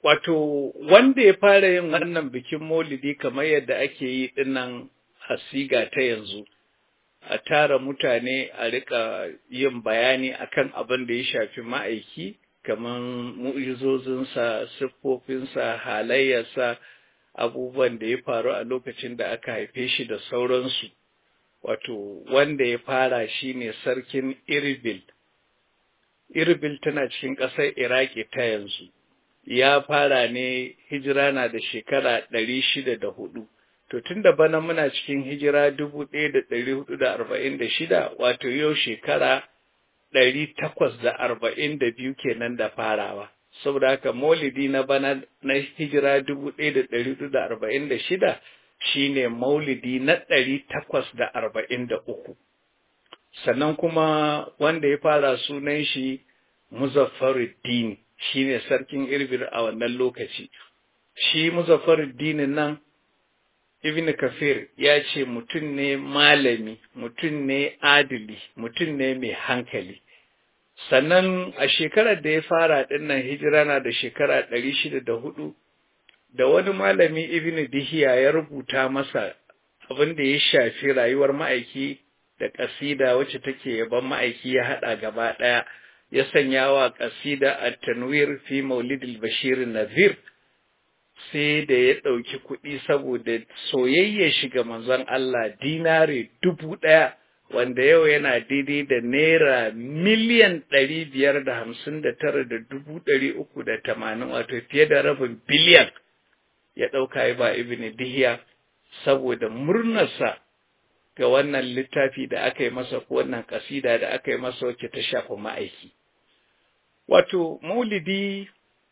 wato wanda ya fara yin wannan bikin maulidi kamar yadda ake yi dinnan a siga ta yanzu a tara mutane a rika yin bayani akan abin da ya shafi ma'aiki kamar mu'izozinsa siffofinsa halayyarsa abubuwan da ya faru a lokacin da aka haife shi da sauransu wato wanda ya fara shine sarkin irbil irbil tana cikin ƙasar iraki ta yanzu ya fara ne hijira na da shekara ɗari shida da hudu to tun da bana muna cikin hijira dubu ɗaya da ɗari hudu da arba'in da shida wato yau shekara ɗari takwas da arba'in da biyu kenan da farawa saboda haka maulidi na bana na hijira dubu ɗaya da ɗari hudu da arba'in da shida shine maulidi na ɗari takwas da arba'in da uku sannan kuma wanda ya fara sunan shi muzaffaruddin shine sarkin irbir a wannan lokaci shi muzaffaruddin nan ibn kafir ya ce mutum ne malami mutum ne adili mutum ne mai hankali sannan a shekarar da ya fara dinnan hijira na da shekara ɗari shida da hudu da wani malami ibn dihiya ya rubuta masa abin da ya shafi rayuwar ma'aiki da ƙasida wacce take yaban ma'aiki ya haɗa gaba ɗaya ya sanya wa ƙasida a tanwir fi maulidil bashir nazir sai da ya ɗauki kuɗi saboda soyayya shiga manzon Allah dinare dubu ɗaya wanda yau yana daidai da naira miliyan ɗari biyar da hamsin da tara da dubu ɗari uku da tamanin wato fiye da rabin biliyan ya ɗauka ya ba ibn dihiya saboda murnarsa ga wannan littafi da aka yi masa ko wannan kasida da aka yi masa wacce ta shafi ma'aiki wato maulidi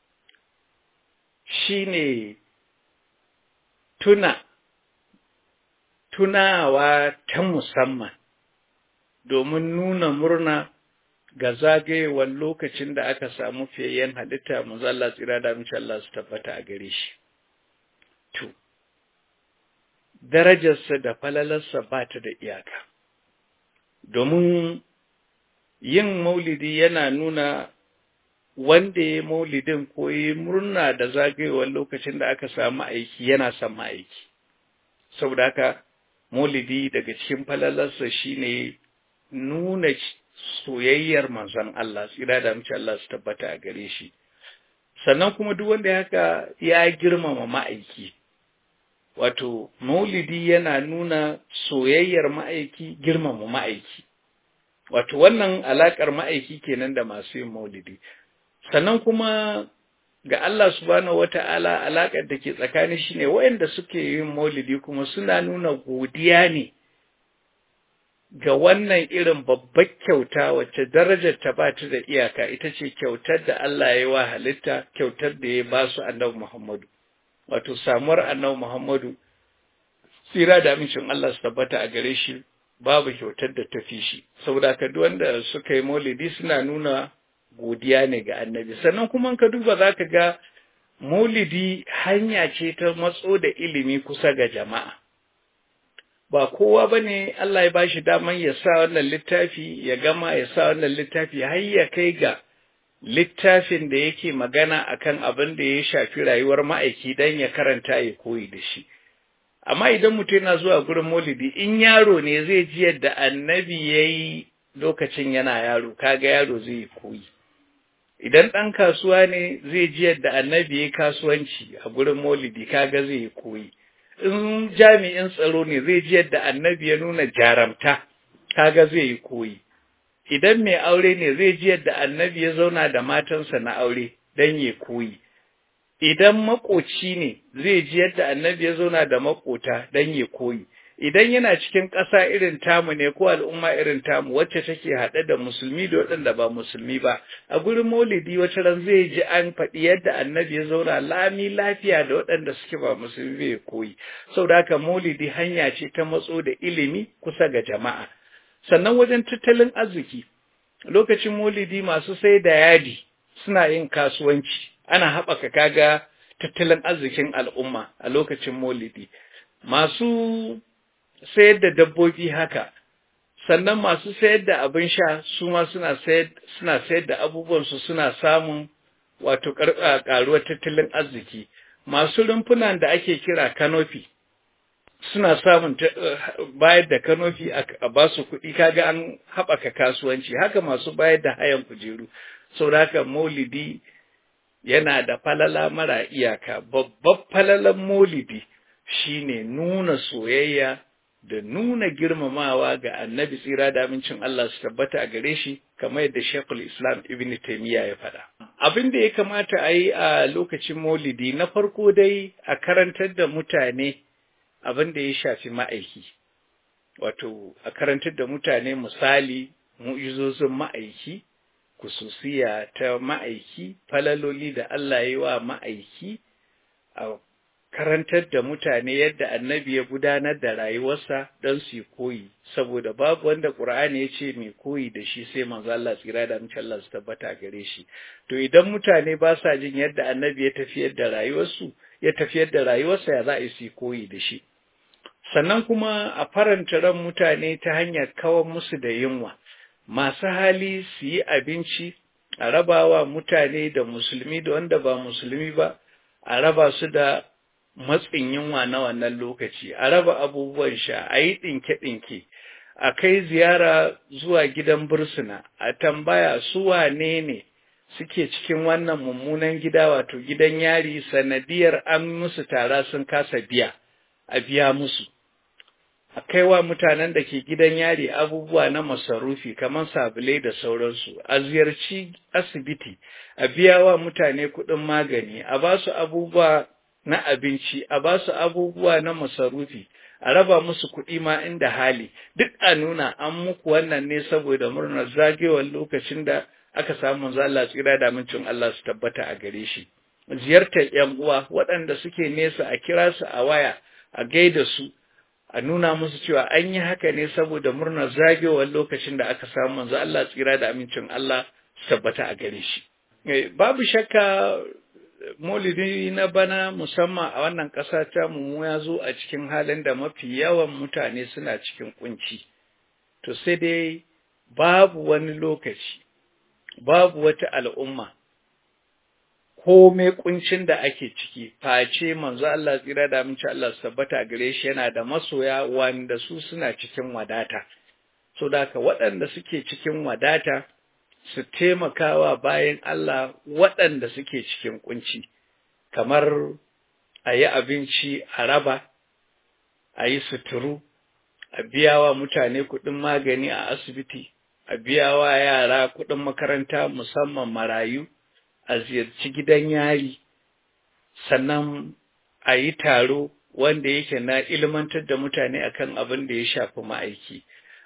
shine tuna tunawa ta musamman domin nuna murna ga zagayewar lokacin da aka samu fiyayyen halitta manzo Allah tsira da mace Allah su tabbata a gare shi to darajarsa da falalarsa ba ta da iyaka domin yin maulidi yana nuna wanda ya maulidin ko ya murna da zagayewar lokacin da aka samu aiki yana son ma'aiki saboda haka maulidi daga cikin falalarsa shine nuna soyayyar manzon Allah tsira da mace Allah su tabbata a gare shi sannan kuma duk wanda haka ya girmama ma'aiki wato maulidi yana nuna soyayyar ma'aiki girmama ma'aiki wato wannan alakar ma'aiki kenan da masu yin maulidi sannan kuma ga Allah subhanahu wata'ala alakar da ke tsakanin shi ne waɗanda suke yin maulidi kuma suna nuna godiya ne ga wannan irin babbar kyauta wacce darajar ta ba ta da iyaka ita ce kyautar da Allah ya yi wa halitta kyautar da ya ba su annabi Muhammadu wato samuwar annabi Muhammadu tsira da amincin Allah su tabbata a gare shi babu kyautar da ta fi shi saboda ka duk wanda suka yi maulidi suna nuna godiya ne ga annabi sannan kuma ka duba za ka ga maulidi hanya ce ta matso da ilimi kusa ga jama'a ba kowa ba ne Allah ya bashi daman ya sa wannan littafi ya gama ya sa wannan littafi har ya kai ga littafin da yake magana akan abin da ya shafi rayuwar ma'aiki don ya karanta ya koyi da shi amma idan mutum yana zuwa gurin maulidi in yaro ne zai ji yadda annabi ya yi lokacin yana yaro kaga yaro zai yi koyi idan ɗan kasuwa ne zai ji yadda annabi ya kasuwanci a gurin maulidi kaga zai yi koyi in jami'in tsaro ne zai ji yadda annabi ya nuna jaramta kaga zai yi koyi idan mai aure ne zai ji yadda annabi ya zauna da matansa na aure don ya koyi idan makoci ne zai ji yadda annabi ya zauna da makota don ya koyi idan yana cikin ƙasa irin tamu ne ko al'umma irin tamu wacce take haɗe da musulmi da waɗanda ba musulmi ba a gurin maulidi wata ran zai ji an faɗi yadda annabi ya zauna lami lafiya da waɗanda suke ba musulmi bai koyi saboda haka maulidi hanya ce ta matso da ilimi kusa ga jama'a sannan wajen tattalin arziki lokacin maulidi masu sai da yadi suna yin kasuwanci ana haɓaka kaga tattalin arzikin al'umma a lokacin maulidi masu sayar da dabbobi haka sannan masu sayar da abin sha su ma suna sayar suna sayar da abubuwansu suna samun wato ƙaruwar tattalin arziki masu rumfunan da ake kira kanofi suna samun bayar da kanofi a ba su kuɗi kaga an haɓaka kasuwanci haka masu bayar da hayan kujeru saboda haka maulidi yana da falala mara iyaka babban falalan maulidi shine nuna soyayya da nuna girmamawa ga annabi tsira da amincin Allah su tabbata a gare shi kamar yadda Sheikhul Islam Ibn Taymiyyah ya faɗa. Abin da ya kamata a yi a lokacin maulidi na farko dai a karantar da mutane abin da ya shafi ma'aiki. Wato, a karantar da mutane misali mu'izozin ma'aiki, kususiya ta ma'aiki, falaloli da Allah ya yi wa ma'aiki, a karantar da mutane yadda annabi ya gudanar da rayuwarsa don su koyi saboda babu wanda Qur'ani ya ce mai koyi da shi sai manzo Allah tsira da mace Allah su tabbata gare shi to idan mutane ba sa jin yadda annabi ya tafiyar da rayuwarsu ya tafiyar da rayuwarsa ya za a yi koyi da shi sannan kuma a faranta ran mutane ta hanyar kawar musu da yunwa masu hali su yi abinci a rabawa mutane da musulmi da wanda ba musulmi ba a raba su da matsin yunwa na wannan lokaci, a raba abubuwan sha, a yi ɗinke-ɗinke, a kai ziyara zuwa gidan bursuna, a tambaya su wane ne suke cikin wannan mummunan gida wato gidan yari sanadiyar an musu tara sun kasa biya, a biya musu. A kai wa mutanen da ke gidan yari abubuwa na masarufi kamar sabulai da sauransu, a ziyarci asibiti, a biya wa mutane kuɗin magani, a ba su abubuwa na abinci, a ba su abubuwa na masarufi, a raba musu kuɗi ma inda hali, duk a nuna an muku wannan ne saboda murnar zagewar lokacin da aka samu zalla tsira da mincin Allah su tabbata a gare shi. Ziyartar ‘yan uwa waɗanda suke nesa a kira su a waya, a gaida su, a nuna musu cewa an yi haka ne saboda murnar zagewar lokacin da aka samu manzo Allah tsira da amincin Allah su tabbata a gare shi. Babu shakka maulidi na bana musamman a wannan ƙasa ta mu ya zo a cikin halin da mafi yawan mutane suna cikin kunci to sai dai babu wani lokaci babu wata al'umma komai kuncin da ake ciki face manzo Allah tsira da aminci Allah su tabbata gare shi yana da masoya wanda su suna cikin wadata so da waɗanda suke cikin wadata su taimakawa bayan Allah waɗanda suke cikin kunci, kamar a yi abinci a raba, a yi suturu, a biya wa mutane kuɗin magani a asibiti, a biya wa yara kuɗin makaranta musamman marayu, a ziyarci gidan yari, sannan a yi taro wanda yake na ilmantar da mutane akan abin da ya shafi ma'aiki.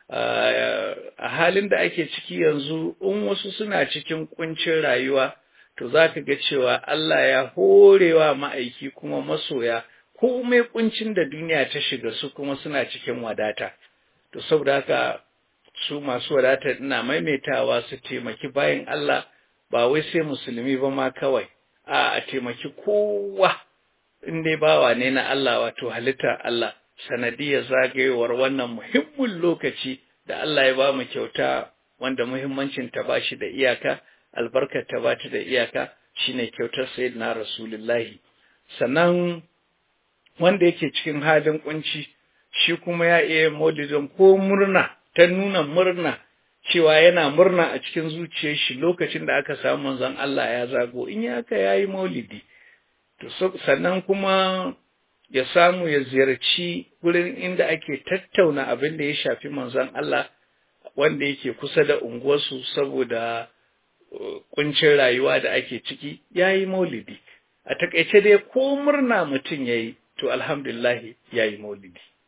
a halin da ake ciki yanzu in wasu suna cikin kuncin rayuwa to za ka ga cewa Allah ya horewa ma'aiki kuma masoya komai kuncin da duniya ta shiga su kuma suna cikin wadata to saboda haka su masu wadata ina maimaitawa su taimaki bayan Allah ba wai sai musulmi ba ma kawai a a taimaki kowa in dai bawa ne na Allah wato halitta Allah sanadiyar zagayowar wannan muhimmin lokaci da Allah ya ba mu kyauta wanda muhimmancin ta ba shi da iyaka, albarkar ta ba ta da iyaka shine kyautar sayyidina Rasulullahi. Sannan wanda yake cikin halin kunci shi kuma ya iya maulidin ko murna ta nuna murna cewa yana murna a cikin zuciyar shi lokacin da aka samu manzon Allah ya zago in ya haka yayi maulidi. To sannan kuma ya samu ya ziyarci wurin inda ake tattauna abin da ya shafi manzon Allah wanda yake kusa da unguwarsu saboda kuncin rayuwa da ake ciki ya yi maulidi a takaice dai ko murna mutum ya yi to alhamdulillah ya yi maulidi